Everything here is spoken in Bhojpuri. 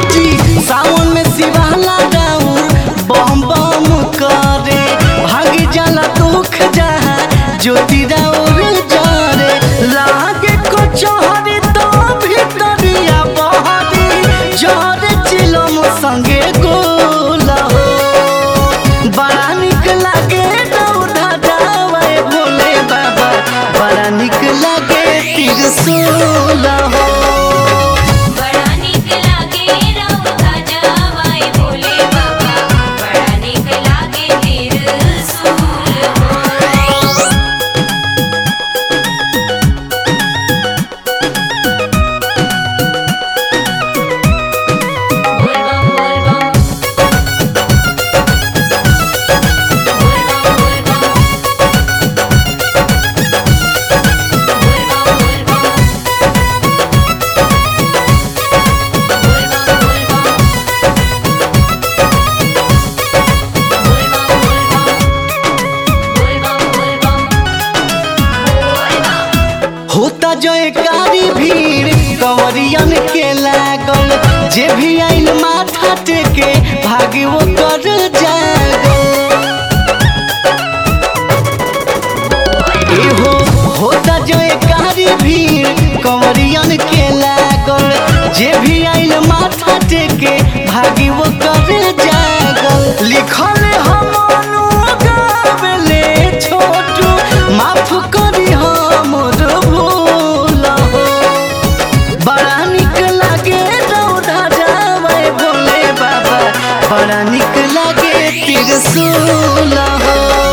जी सावन में शिवाला राउर बम बम करे भागी जाला दुख जहाँ ज्योति राउर जरे लागे को चोहरी तो भीतरिया बहरी जरे चिलम संगे गोला हो बड़ा निक लागे दौड़ा जावे भोले बाबा बड़ा निक लागे त्रिशूल हो बड़ा निक लागे रौदा जावाई भोले बाबा बड़ा निक लागे त्रिशूल हो बोल बम बोल बम बोल बम बोल बम बोल बम बोल बम बोल बम बोल बम बोल बम बोल बम बोल बम बोल बम होता जयकारी भीड़ कंवरियन के लागल जे भी आइल माथा टेके भागे वो कर जागल एहो होता जयकारी भीड़ कंवरियन के लागल जे भी आइल माथा टेके भागी वो कर जागल लिखल हम गावेले छोटू माफ करी हमर भूल हो बड़ा निक लागे रौदा जावे भोले बाबा बड़ा निक लागे त्रिशूल हो